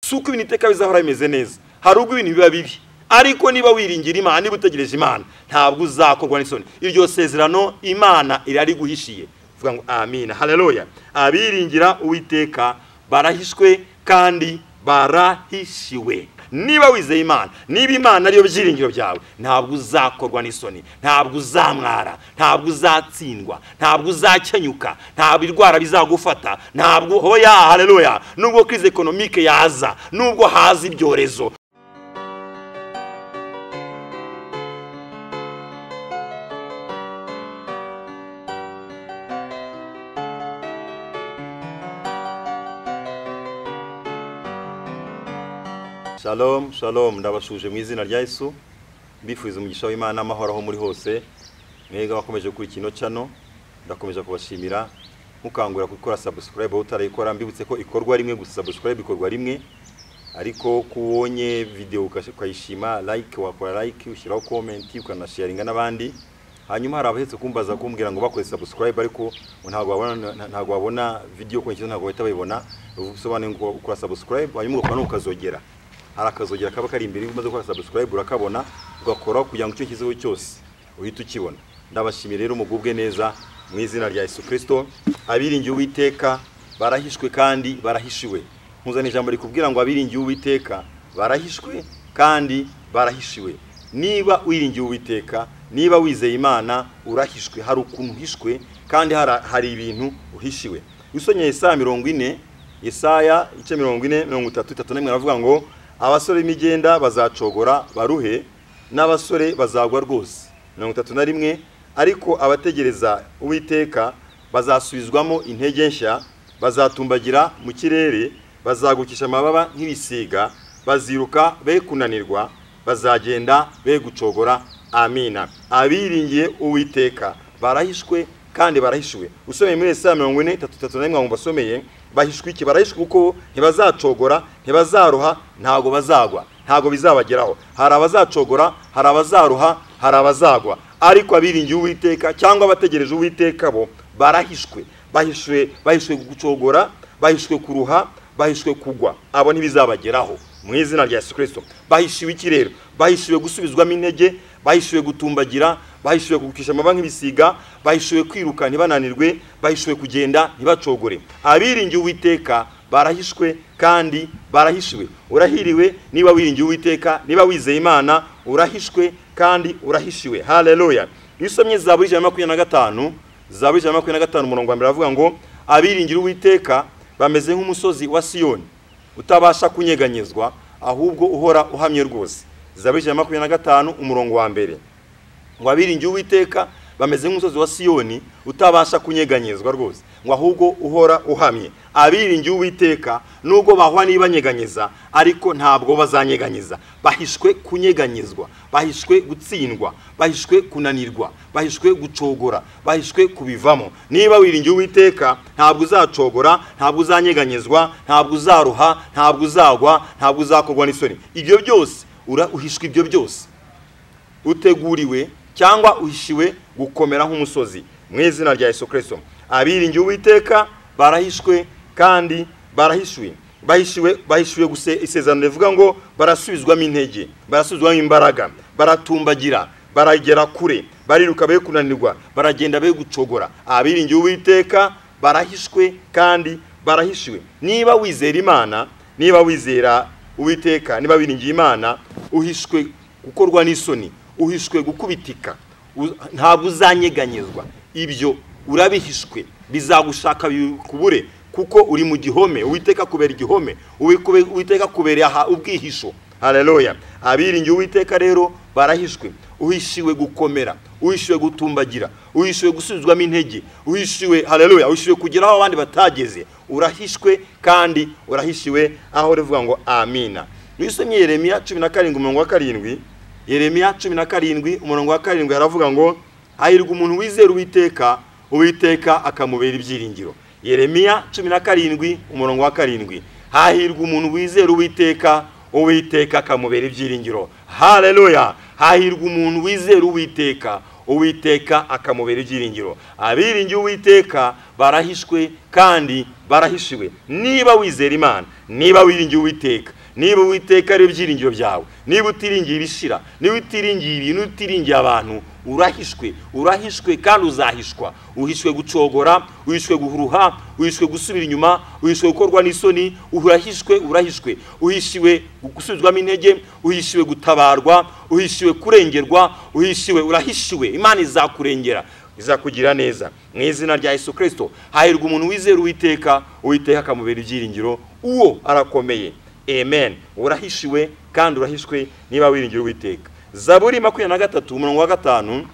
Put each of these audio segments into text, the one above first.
si uko ibintu iteka bizahora bimeze neza hari ubwo ibintu biba bibi ariko niba wiringira imana niba utegereje imana ntabwo uzakorwa n'isoni iryo sezerano imana irari guhishiye vuga ngo amina haleluya abiringira uwiteka barahishwe kandi barahishiwe niba wizeye imana niba imana ariyo byiringiro byawe ntabwo uzakorwa n'isoni ntabwo uzamwara ntabwo uzatsindwa ntabwo uzakenyuka ntabwo indwara bizagufata ntabwo hoya haleluya nubwo kirize ekonomike yaza nubwo haza ibyorezo shalom shalom ndabashuje mu izina rya yesu mbifuza umugisha w'imana amahoro aho muri hose mwega bakomeje kuri kino cano ndakomeza kubashimira mukangurira gukora subscribe aho utarayikora mbibutse ko ikorwa rimwe gusa subscribe ikorwa rimwe ariko ko ubonye videwo ukayishima like wakora like ushyiraho comment ukanasharinga n'abandi hanyuma hari abahetse kumbaza kumbwira ngo bakoze subscribe ariko ntabwo wabona ntabwo wabona video kuri kino ntabwo bahita bayibona bisobanuye ngo ukora subscribe hanyuma ugakora ukazogera hari akazogera kaba kari imbere umaze gukora subscribe urakabona ugakora kugira ngo icyo kiziho cyose uhite ukibona ndabashimiye rero umugubwe neza mu izina rya Yesu Kristo abiringiye uwiteka barahishwe kandi barahishiwe nkuzana ijambo rikubwira ngo abiringiye uwiteka barahishwe kandi barahishiwe niba wiringiye uwiteka niba wizeye imana urahishwe hari ukuntu uhishwe kandi hari ibintu uhishiwe usonye Yesaya mirongo ine Yesaya ice mirongo ine mirongo itatu itatu n'imwe aravuga ngo abasore b'imigenda bazacogora baruhe n'abasore bazagwa rwose mirongo itatu na rimwe ariko abategereza uwiteka bazasubizwamo intege nshya bazatumbagira mu kirere bazagukisha amababa nk'ibisiga baziruka be kunanirwa bazagenda be gucogora amina abiringiye uwiteka barahishwe kandi barahishwe usomeye muri ese mirongo ine itatu itatu na rimwe ngo basomeye bahishwe iki barahishwe kuko ntibazacogora ntibazaruha ntabwo bazagwa ntabwo bizabageraho hari abazacogora hari abazaruha hari abazagwa ariko abiringiye uwiteka cyangwa bategereje uwiteka bo barahishwe bahishwe bahishwe gucogora bahishwe kuruha bahishwe kugwa abo ntibizabageraho mu izina rya Yesu Kristo bahishiwe iki rero bahishiwe gusubizwamo intege bahishiwe gutumbagira bahishiwe kugukisha amababa nk'ibisiga bahishiwe kwiruka ntibananirwe bahishiwe kugenda ntibacogore abiringiye uwiteka barahishwe kandi barahishwe urahiriwe niba wiringiye uwiteka niba wizeye imana urahishwe kandi urahishiwe haleluya iyo usomye za buri ijana na makumyabiri na gatanu za buri ijana na makumyabiri na gatanu umurongo wa mbere aravuga ngo abiringira uwiteka bameze nk'umusozi wa siyoni utabasha kunyeganyezwa ahubwo uhora uhamye rwose zaburi ijana na makumyabiri na gatanu umurongo wa mbere ngo abiringiye uwiteka bameze nk'umusozi wa siyoni utabasha kunyeganyezwa rwose ngo ahubwo uhora uhamye abiringiye uwiteka nubwo bahwa nibanyeganyeza ariko ntabwo bazanyeganyeza bahishwe kunyeganyezwa bahishwe gutsindwa bahishwe kunanirwa bahishwe gucogora bahishwe kubivamo niba wiringiye uwiteka ntabwo uzacogora ntabwo uzanyeganyezwa ntabwo uzaruha ntabwo uzagwa ntabwo uzakorwa n'isoni ibyo byose uhishwe ibyo byose uteguriwe cyangwa uhishiwe gukomera nk'umusozi mu izina rya Yesu Kristo abiringiye uwiteka barahishwe kandi barahishwe bahishiwe bahishiwe guse isezerano rivuga ngo barasubizwamo intege barasubizwamo imbaraga baratumbagira baragera kure bariruka be kunanirwa baragenda be gucogora abiringiye uwiteka barahishwe kandi barahishiwe niba wizera imana niba wizera uwiteka niba wiringiye imana uhishwe gukorwa n'isoni uhishwe gukubitika ntabwo uzanyeganyezwa ibyo urabihishwe bizagushaka bikubure kuko uri mu gihome uwiteka kubera igihome uwiteka kubera ubwihisho haleluya abiringiye uwiteka rero barahishwe uhishiwe gukomera uhishiwe gutumbagira uhishiwe gusubizwamo intege uhishiwe haleluya uhishiwe kugera aho abandi batageze urahishwe kandi urahishiwe aho rivuga ngo amina wisomye yeremiya cumi na karindwi umurongo wa karindwi yeremiya cumi na karindwi umurongo wa karindwi haravuga ngo hahirwa umuntu wizera uwiteka uwiteka akamubera ibyiringiro yeremiya cumi na karindwi umurongo wa karindwi hahirwa umuntu wizera uwiteka uwiteka akamubera ibyiringiro haleluya hahirwa umuntu wizera uwiteka uwiteka akamubera ibyiringiro abiringiye uwiteka barahishwe kandi barahishiwe niba wizera imana niba wiringiye uwiteka niba uwiteka ari ibyiringiro byawe niba utiringiye ibishira niba utiringiye ibintu utiringiye abantu urahishwe urahishwe kandi uzahishwa uhishwe gucogora uhishwe guhuruha uhishwe gusubira inyuma uhishwe gukorwa n'isoni urahishwe urahishwe uhishiwe gusubizwamo intege uhishiwe gutabarwa uhishiwe kurengerwa uhishiwe urahishiwe imana izakurengera izakugira neza mu izina rya Yesu kirisito hahirwa umuntu wizera uwiteka uwiteka akamubera ibyiringiro uwo arakomeye amen urahishiwe kandi urahishwe niba wiringira uwiteka zaburi makumyabiri na gatatu umurongo wa gatanu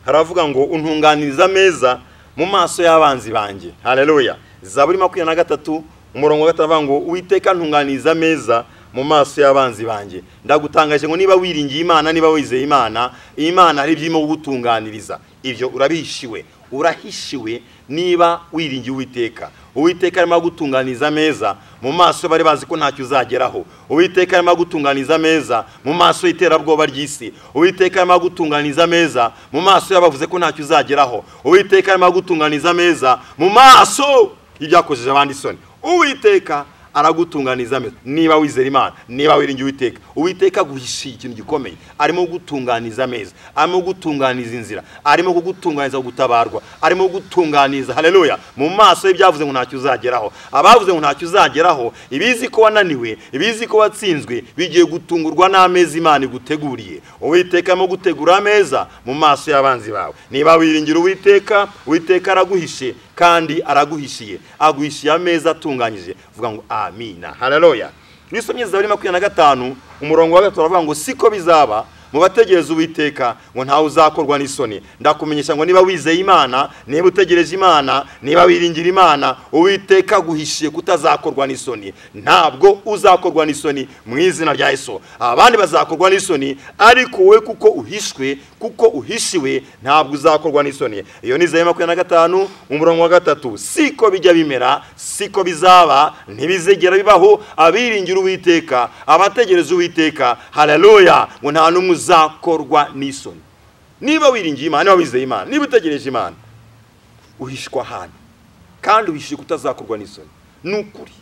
haravuga ngo untunganiriza ameza mu maso y'abanzi banjye hareruya zaburi makumyabiri na gatatu umurongo wa gatanu avuga ngo uwiteka ntunganiriza ameza mu maso y'abanzi banjye ndagutangaje ngo niba wiringiye imana niba wizeye imana imana hari ibyirimo kugutunganiriza ibyo urabihishiwe urahishiwe niba wiringiye uwiteka uwiteka arimo gutunganiza ameza mu maso bari bazi ko ntacyo uzageraho uwiteka arimo gutunganiza ameza mu maso y'iterabwoba ry'isi uwiteka arimo gutunganiza ameza mu maso y'abavuze ko ntacyo uzageraho uwiteka arimo gutunganiza ameza mu maso y'ibyakojeje abandi isoni uwiteka aragutunganiza ameza niba wizera imana niba wiringiye uwiteka uwiteka aguhishiye ikintu gikomeye arimo gutunganiza ameza arimo gutunganiza inzira arimo kugutunganiza gutabarwa arimo gutunganiza hareruya mu maso y'ibyavuze ngo ntacyo uzageraho abavuze ngo ntacyo uzageraho ibizi ko wananiwe ibizi ko watsinzwe bigiye gutungurwa n'ameza imana iguteguriye uwiteka arimo gutegura ameza mu maso y'abanzi bawe niba wiringira uwiteka uwiteka araguhishe kandi araguhishiye aguhishiye ameza atunganyije vuga ngo amina hararoya n'isomye zaburi makumyabiri na gatanu umurongo wa gatatu aravuga ngo siko bizaba mu bategereza uwiteka ngo ntawe uzakorwa n'isoni ndakumenyesha ngo niba wizeye imana niba utegereje imana niba wiringira imana uwiteka aguhishiye kutazakorwa n'isoni ntabwo uzakorwa n'isoni mu izina rya yesu abandi bazakorwa n'isoni ariko wowe kuko uhishwe kuko uhishiwe ntabwo uzakorwa n'isoni iyo ni zeru makumyabiri na gatanu umurongo wa gatatu siko bijya bimera siko bizaba ntibizegera bibaho abiringira uwiteka abategereza uwiteka hararoya ngo nta n'umwe uzakorwa n'isoni niba wiringiye imana niba wizeye imana niba utegereje imana uhishwa ahantu kandi uhishiye kutazakorwa n'isoni ni ukuri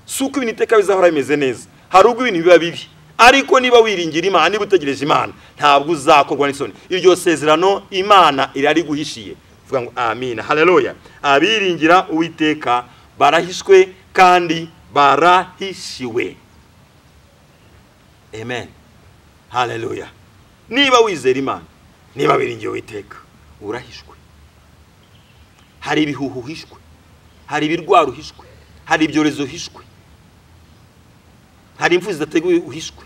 si uko ibintu iteka bizahora bimeze neza hari ubwo ibintu biba bibi ariko niba wiringira imana niba utegereje imana ntabwo uzakorwa n'isoni iryo sezerano imana irari guhishiye vuga ngo amina hareruya abiringira uwiteka barahishwe kandi barahishiwe amen hareruya niba wizera imana niba wiringiye uwiteka urahishwe hari ibihuhu uhishwe hari ibirwara uhishwe hari ibyorezo uhishwe hari imfu zidateguwe uhishwe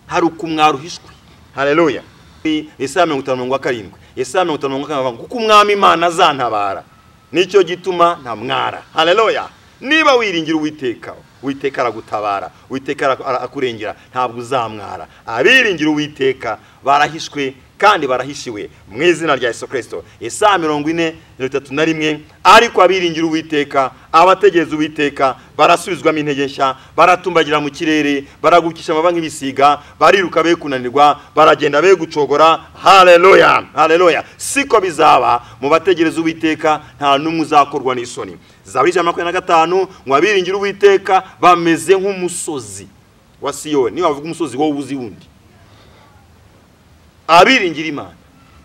hari ukumwaro uhishwe hareruya isaha mirongo itanu mirongo karindwi isaha mirongo itanu mirongo karindwi kuko umwami imana azantabara nicyo gituma nta mwara hareruya niba wiringira uwiteka uwiteka aragutabara uwiteka akurengera ntabwo uzamwara abiringira uwiteka barahishwe kandi barahishiwe mu izina rya Yesu kirisito isaha mirongo ine mirongo itatu na rimwe ariko abiringira uwiteka abategereza uwiteka barasubizwamo intege nshya baratumbagira mu kirere baragukisha amababa nk'ibisiga bariruka be kunanirwa baragenda be gucogora hareruya hareruya siko bizaba mu bategereza uwiteka nta n'umwe uzakorwa n'isoni zaburi ijana na makumyabiri na gatanu ngo abiringira uwiteka bameze nk'umusozi wa siyoni niba bavuga umusozi wowe uzi wundi abiringira imana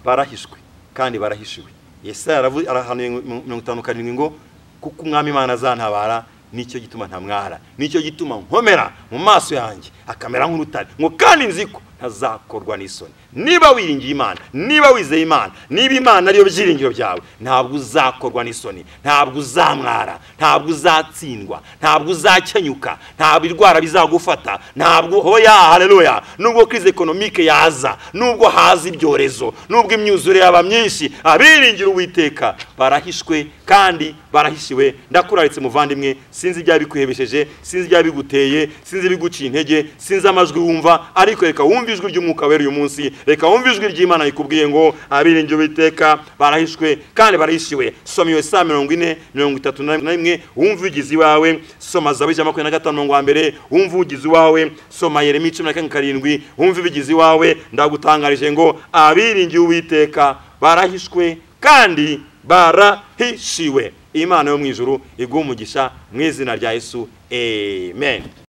barahishwe kandi barahishiwe yesaya arahanuye mirongo itanu karindwi ngo kuko umwami imana azantabara nicyo gituma ntamwara nicyo gituma nkomera mu maso yanjye akamera nk'urutare ngo kandi nzi ko ntazakorwa n'isoni niba wiringiye imana niba wizeye imana niba imana ariyo byiringiro byawe ntabwo uzakorwa n'isoni ntabwo uzamwara ntabwo uzatsindwa ntabwo uzakenyuka ntabwo indwara bizagufata ntabwo hoya hareruya nubwo kirize ekonomike yaza nubwo haza ibyorezo nubwo imyuzure yaba myinshi abiringira uwiteka barahishwe kandi barahishiwe ndakuraritse muvandimwe sinzi ibyabikuhebesheje sinzi ibyabiguteye sinzi ibiguciye intege sinzi amajwi wumva ariko reka wumve ijwi ry'umwuka wera uyu munsi reka wumve ijwi ry'imana rikubwiye ngo abiringira uwiteka barahishwe kandi barahishiwe soma iyo saa mirongo ine mirongo itatu na rimwe wumve ugize iwawe soma zawe ijana makumyabiri na gatanu mirongo wa mbere wumve ugize iwawe soma yeremi icumi na kane karindwi wumve ibigize iwawe ndagutangarije ngo abiringiye uwiteka barahishwe kandi barahishiwe imana yo mu ijuru iguha umugisha mu izina rya yesu amen